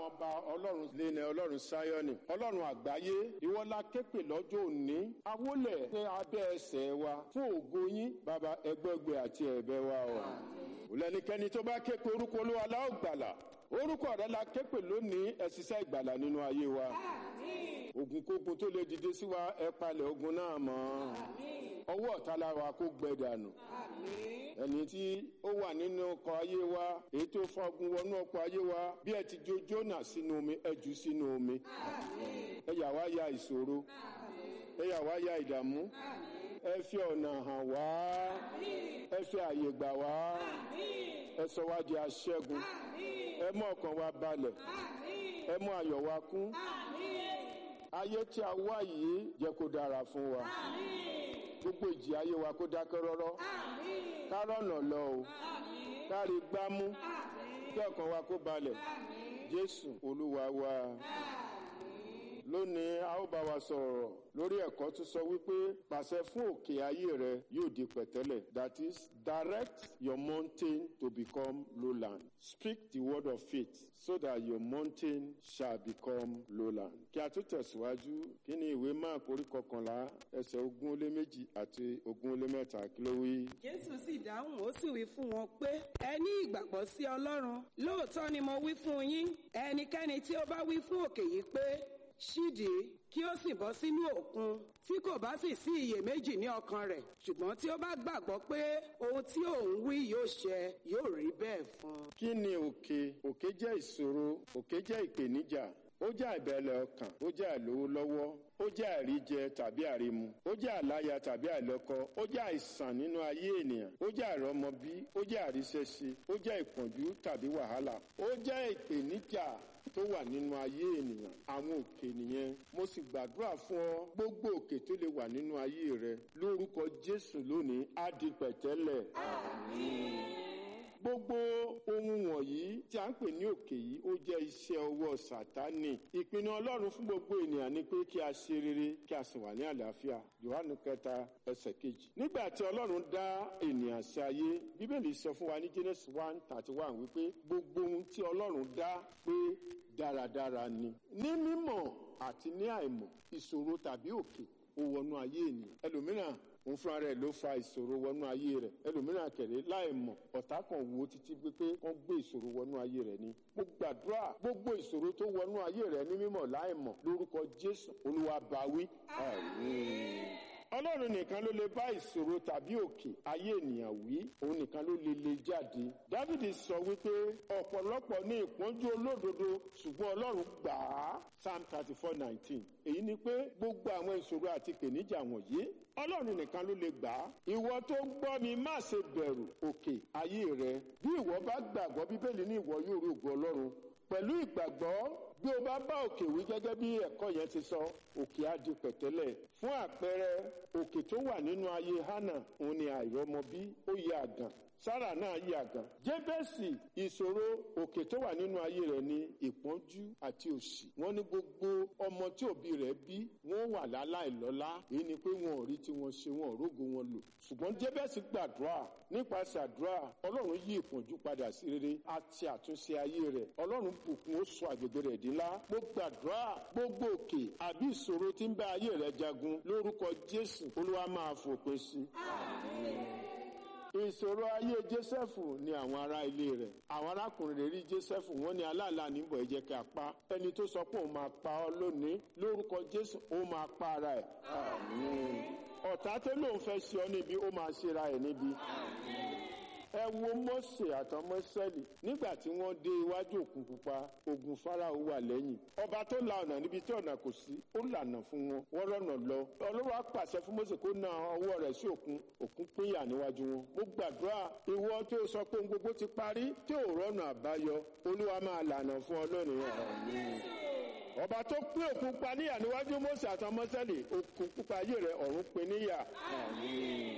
ọba ọlọ́run lẹ́nà ọlọ́run sáyọ́nì ọlọ́run àgbáyé ìwọ́lá képè lọ́jọ́ òní awólẹ̀ ní abẹ́ ẹsẹ̀ wa fún ògo yín bàbá ẹgbẹ́gbẹ́ àti ẹ̀bẹ̀ wa o òlẹ́nikẹ́ni tó bá képe orúkọ olúwa la ó gbàlà orúkọ rẹ la képe lónìí ẹ ṣiṣẹ́ ìgbàlà nínú ayé wa ogun kógun tó lè dìde sí wa ẹ palẹ̀ ogun náà mọ́ ọwọ́ ọ̀tá lára kó gbẹ dànù ẹni tí ó wà nínú ọkọ̀ ayé wa èyí tó fọgun wọnú ọkọ̀ ayé wa bí ẹ ti jó jónà sínú omi ẹ jù sínú omi ẹ yà wá ya ìṣòro ẹ yà wá ya ìdààmú ẹ fi ọ̀nà hàn wá ẹ fi àyè gbà wá ẹ sọ wá di aṣẹ́gun ẹ mú ọkàn wa balẹ̀ ẹ mú ayọ̀ wa kún ayé tí a wá yìí jẹ́ kó dára fún wa gbogbo ìjì ayé wa kó dákẹ́ rọ́rọ́ ká rọ̀nà lọ o ká rí gbámú kí ọkàn wa kó balẹ̀ jésù olúwa wa lónìí a ó bá wa sọ̀rọ̀ lórí ẹ̀kọ́ tó sọ wípé pàṣẹ fún òkè ayé rẹ yóò di pẹ̀tẹ́lẹ̀ that is direct your mountain to become lowland speak the word of faith so that your mountain shall become lowland. kí a tó tẹ̀síwájú kí ni ìwé máàkù orí kọkànlá ẹsẹ̀ ogún ó lé méjì àti ogún ó lé mẹ́ta kí ló wí. jésù sì dáhùn ó sì wí fún wọn pé ẹ ní ìgbàgbọ́ sí ọlọ́run lóòótọ́ ni mo wí fún yín ẹnikẹ́ni tí ó bá wí fún òkè yìí pé ṣídìí kí ó sì bọ́ sínú òkun tí kò bá sì sí iyèméjì ní ọkàn rẹ̀ ṣùgbọ́n tí ó bá gbàgbọ́ pé ohun tí òun wí yóò ṣẹ yóò rí bẹ́ẹ̀ fún un. kí ni òkè òkè jẹ́ ìṣòro òkè jẹ́ ìpèníjà ó jẹ́ àìbẹ̀lẹ̀ ọkàn ó jẹ́ àìlówó lọ́wọ́ ó jẹ́ àìríjẹ tàbí àìrímu ó jẹ́ àláya tàbí àìlọ́kọ ó jẹ́ àìsàn nínú ayé ènìyàn ó jẹ́ àìrọ́mọbí ó jẹ́ àríṣẹ́ṣe ó jẹ́ ìpọ́njú tàbí wàhálà ó jẹ́ ìpèníjà tó wà nínú ayé ènìyàn àwọn òkè nìyẹn mo sì gbàdúrà fún ọ gbogbo òkè tó lè wà nínú ayé rẹ lórúkọ jésù lónìí á di pẹ̀tẹ́lẹ̀. gbogbo ohun wọ̀nyí tí a ń pè ní òkè yìí ó jẹ́ iṣẹ́ ọwọ́ sátánì ìpinnu ọlọ́run fún gbogbo ènìyàn ni pé kí a ṣe rere kí a sì wà ní àlàáfíà yohanu kẹta ẹsẹ̀ kejì nígbà tí ọlọ́run dá ènìyàn sí ayé bíbélì sọ fún wa ní genesis one thirty one wípé gbogbo ohun tí ọlọ́run dá pé dáradára ni ní mímọ̀ àti ní àìmọ̀ ìṣòro tàbí òkè ó wọnú ayé ènìyàn ẹlòmíràn òun fúnra rẹ̀ ló fa ìṣòro wọnú ayé rẹ̀ ẹlòmíràn kẹrẹ láìmọ̀ ọ̀tá kan wo títí pé kán gbé ìṣòro wọnú ayé rẹ̀ ni mo gbàdúrà gbogbo ìṣòro tó wọnú ayé rẹ̀ ní mímọ̀ láìmọ̀ lórúkọ jésù olúwa báwí àmín ọlọ́run nìkan ló lè bá ìṣòro tàbí òkè ayé ènìyàn wí òun nìkan ló lè lè jáde dávidi sọ wípé ọ̀pọ̀lọpọ̀ ní ìpọ́njú olódodo ṣùgbọ́n ọlọ́run gbà á psalm thirty four nineteen èyí ni pé gbogbo àwọn ìṣòro àti ìpèníjà wọ̀nyí ọlọ́run nìkan ló lè gbà á ìwọ tó ń gbọ́ mi má ṣe bẹ̀rù òkè ayé rẹ bí ìwọ bá gbàgbọ́ bíbélì ní ìwọ yóò rí ògo ọlọ́run pẹ̀lú ìgbàgbọ́ bí o bá bá òkè wí gẹ́gẹ́ bí ẹ̀kọ́ yẹn ti sọ òkè á di pẹ̀tẹ́lẹ̀ fún àpẹẹrẹ òkè tó wà nínú ayé hánà òun ni àìrọ́mọbí ó yẹ àgàn sára náà yí àgàn jébẹ́sì ìṣòro òkè tó wà nínú ayé rẹ̀ ní ìpọ́njú àti òṣì wọ́n ní gbogbo ọmọ tí òbí rẹ̀ bí wọ́n wà láláìlọ́lá èyí ni pé wọn ò rí tí wọ́n ṣe wọn ò rógo wọn lò ṣùgbọ́n jébẹ́sì gbàdúrà nípasẹ̀ àdúrà ọlọ́run yí ìpọ́njú padà sí rere àti àtúnṣe ayé rẹ̀ ọlọ́run bùkún ó sọ àgbègbè rẹ̀ dín lá mo gbàdúrà gbogbo òkè àbí ìṣòro tí ń bá ayé rẹ̀ jagun lórúkọ jésù olúwa máa fòpin sí. ìṣòro ayé jésẹ́fù ni àwọn ará ilé rẹ̀ àwọn arákùnrin rẹ̀ rí jésẹ́fù wọ́n ní aláàlá níbọ̀ ẹ jẹ́ kí a pa ẹni tó sọ pé òun máa pa ọ́ lónìí lórúkọ jésù ó máa pa ara ẹ̀ ọ̀tá tó lóun fẹ́ ṣe ọ́ níbi ó máa ṣera ẹ̀ níbi ẹ wo mọ́sè àtọmọ sẹ́lì nígbà tí wọ́n dé iwájú òkun pupa ogun farao wà lẹ́yìn ọba tó la ọ̀nà níbi tí ọ̀nà kò sí ó lànà fún wọn wọ́n rọ̀nà lọ ọlọ́wọ́ á pàṣẹ fún mọ́sè kó na ọwọ́ rẹ̀ sí òkun òkun pínyà níwájú wọn mo gbàdúrà ìwọ tó sọ pé ohun gbogbo ti parí tí ò rọ̀nà àbáyọ olúwa máa lànà fún ọ lónìí ọ̀hún ọba tó pín òkun pa níyà níwájú mọ́sè àtọmọ sẹ́lì òkun pupa ayé rẹ̀ ọ̀run pín níyà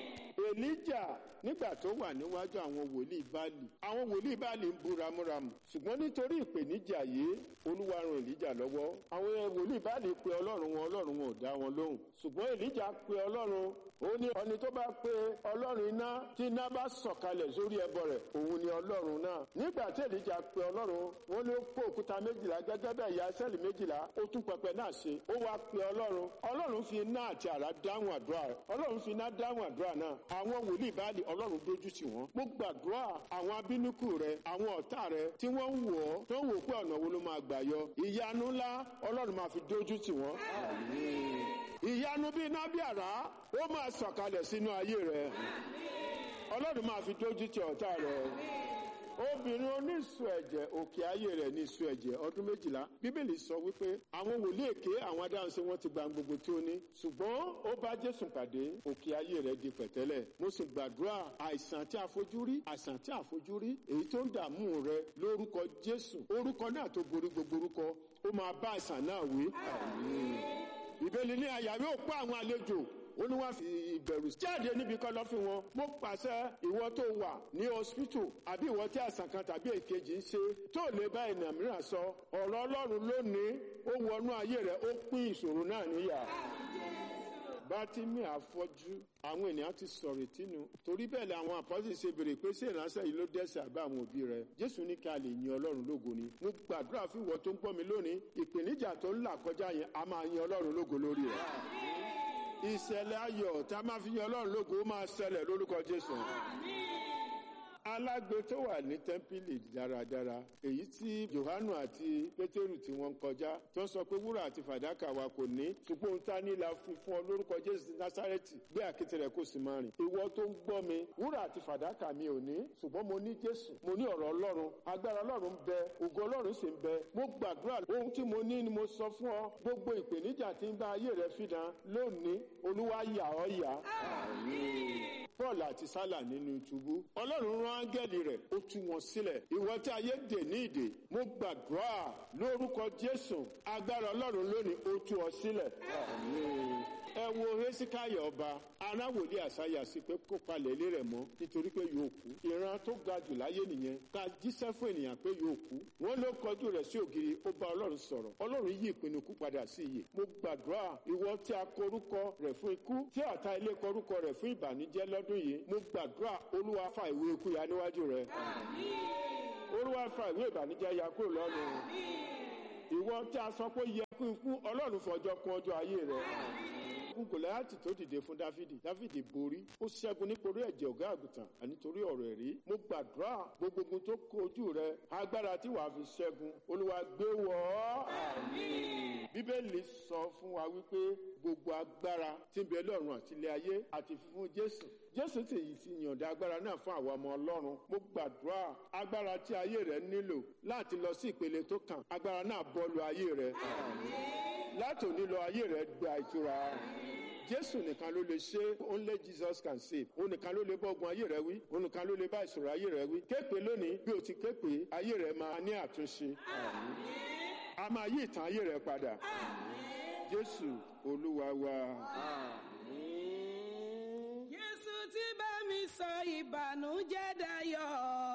èlíjà nígbà tó wà níwájú àwọn wòlíì báàlì àwọn wòlíì báàlì ń bu ramúramù ṣùgbọ́n nítorí ìpèníjà yìí olúwa ran èlíjà lọ́wọ́ àwọn wòlíì báàlì pe ọlọ́run wọn ọlọ́run wọn ò dá wọn lóhùn ṣùgbọ́n èlíjà pe ọlọ́run ó ní ọni tó bá pe ọlọ́run iná tí iná bá sọ̀kalẹ̀ sórí ẹbọ rẹ̀ òun ni ọlọ́run náà nígbà tí èlíjà pe ọlọ́run wọn ló kó òkúta méjìlá gẹ́gẹ́ bẹ́ẹ̀ ya sẹ́ẹ̀lì méjìlá ó tún pẹpẹ náà ṣe ó wá pe ọlọ́run ọlọ́run fi iná àti àrá dáhùn àdúrà rẹ̀ ọlọ́run fi iná dáhùn àdúrà náà àwọn wòlíì báàlì ọlọ́run dójú tì wọ́n mo gbàdúrà àwọn abínúkù rẹ àwọn ọ̀tá rẹ tí wọ́n ń wọ̀ ọ́ tó ń wò pé ọ̀nà wo ló máa gbà yọ ìyanu ńlá ọlọ́run máa fi dójú tì wọ́n ìyanu bíi iná bí àrá ó máa sọ̀kalẹ̀ sínú ayé rẹ ọlọ́run máa fi dójú tì ọ̀tá rẹ obìnrin oníṣu ẹ̀jẹ̀ òkè ayé rẹ̀ ní ìṣu ẹ̀jẹ̀ ọdún méjìlá bíbélì sọ wípé àwọn wòlíì èké àwọn adáhunṣe wọn ti gba gbogbo tí ó ní ṣùgbọ́n ó bá jésù pàdé òkè ayé rẹ̀ di pẹ̀tẹ́lẹ̀ mo sì gbàdúrà àìsàn tí a fojú rí àìsàn tí a fojú rí èyí tó ń dààmú rẹ lórúkọ jésù orúkọ náà tó borí gbogbo orúkọ ó máa bá àìsàn náà wí. ìbéèlì ní àyà yóò pa àwọn àlejò ó ní wọ́n fi ìbẹ̀rù jáde níbi kan lọ́ fi wọn. mo pàṣẹ ìwọ tó wà ní hospital àbí ìwọ tí àìsàn kan tàbí èkejì ń ṣe tó lè bá ènìyàn mìíràn sọ ọ̀rọ̀ ọlọ́run lónìí ó wọnú ayé rẹ̀ ó pín ìṣòro náà níyà. bátìmí àfọ́jú àwọn ènìyàn ti sọ̀rọ̀ ìtìnú torí bẹ́ẹ̀ ni àwọn àpọ́sì ṣe béèrè pé ṣé ìránṣẹ́ yìí ló dẹ́ṣẹ̀ àbá àwọn òbí rẹ̀ jésù ní ká lè yin ọlọ́run lógo ni mo gbàdúrà fún ìwọ tó ń gbọ́ mi lónìí ìpèníjà tó ń là kọjá yẹn a máa yin ọlọ́run lógo lórí rẹ̀ ìṣẹ̀lẹ̀ ayọ̀ tá a máa fi yan ọlọ́run lógo ó máa ṣẹlẹ̀ lórúkọ jésù. alágbe tó wà ní tẹ́ḿpìlì dáradára èyí tí johanu àti pétérù tí wọ́n ń kọjá tó ń sọ pé wúrà àti fàdákà wa kò ní ṣùgbọ́n ohun tá a ní la fi fún ọ lórúkọ jésù násárẹ́tì gbé àkété rẹ̀ kó sì máa rìn. ìwọ tó ń gbọ́ mi wúrà àti fàdákà mi ò ní ṣùgbọ́n mo ní jésù mo ní ọ̀rọ̀ ọlọ́run agbára ọlọ́run ń bẹ ògo ọlọ́run sì ń bẹ mo gbàdúrà ohun tí mo ní ni mo sọ fún ọ gbogbo ìpèníjà tí ń bá ayé rẹ fìdán lónìí olúwa yà ọ́ yà. paul àti sálà nínú túbú ọlọ́run rán áńgẹ́lì rẹ̀ ó tú wọn sílẹ̀ ìwọ tí ayé dè ní ìdè mo gbàdúrà lórúkọ jésù agbára ọlọ́run lónìí ó tú ọ sílẹ̀. ẹ wo hesikaya ọba aráwòlé àṣàyà sí pé kó palẹ̀ ilé rẹ̀ mọ́ nítorí pé yóò kú ìran tó ga jù láyé nìyẹn ká jíṣẹ́ fún ènìyàn pé yóò kú wọ́n ló kọjú rẹ̀ sí ògiri ó bá ọlọ́run sọ̀rọ̀ ọlọ́run yí ìpinnu kú padà sí iyè mo gbàdúrà ìwọ tí a korúkọ rẹ̀ fún ikú tí ọ̀tá ilé korúkọ rẹ̀ fún ìbànújẹ́ lọ́dún yìí mo gbàdúrà olúwa fa ìwé ikú ya níwájú rẹ̀ olúwa fa ìwé ìbànújẹ́ ya kúrò lọ́rùn ìwọ tí a sọ pé yẹ kú ikú ọlọ́run fọjọ́ kún ọjọ́ ayé rẹ̀ ogun gòláyàtì tó dìde fún dáfídì dáfídì borí ó ṣẹ́gun nítorí ẹ̀jẹ̀ ọ̀gá àgùntàn ànítorí ọ̀rọ̀ ẹ̀rí mo gbàdúrà gbogbo ogun tó kojú rẹ agbára tí wàá fi ṣẹ́gun olúwa gbé wọ̀ ọ́. bíbélì sọ fún wa wípé gbogbo agbára tí ń bẹ lọ́run àti ilé ayé àti fífún jésù jésù sì yìí ti yànda agbára náà fún àwọn ọmọ ọlọ́run mo gbàdúrà agbára tí ayé rẹ nílò láti lọ sí ìpele tó kàn agbára náà bọ́ọ̀lù ayé rẹ láti òní lọ ayé rẹ gba ìtura jésù nìkan ló lè ṣe only jesus can save òun nìkan ló lè bọ́gun ayé rẹ wí òun nìkan ló lè bá ìṣòro ayé rẹ wí képe lónìí bí o ti képe ayé rẹ máa ní àtúnṣe a máa yí ìtàn ayé rẹ padà jésù olúwa wa. Jésù ti bá mi sọ ìbànújẹ́ dayọ̀.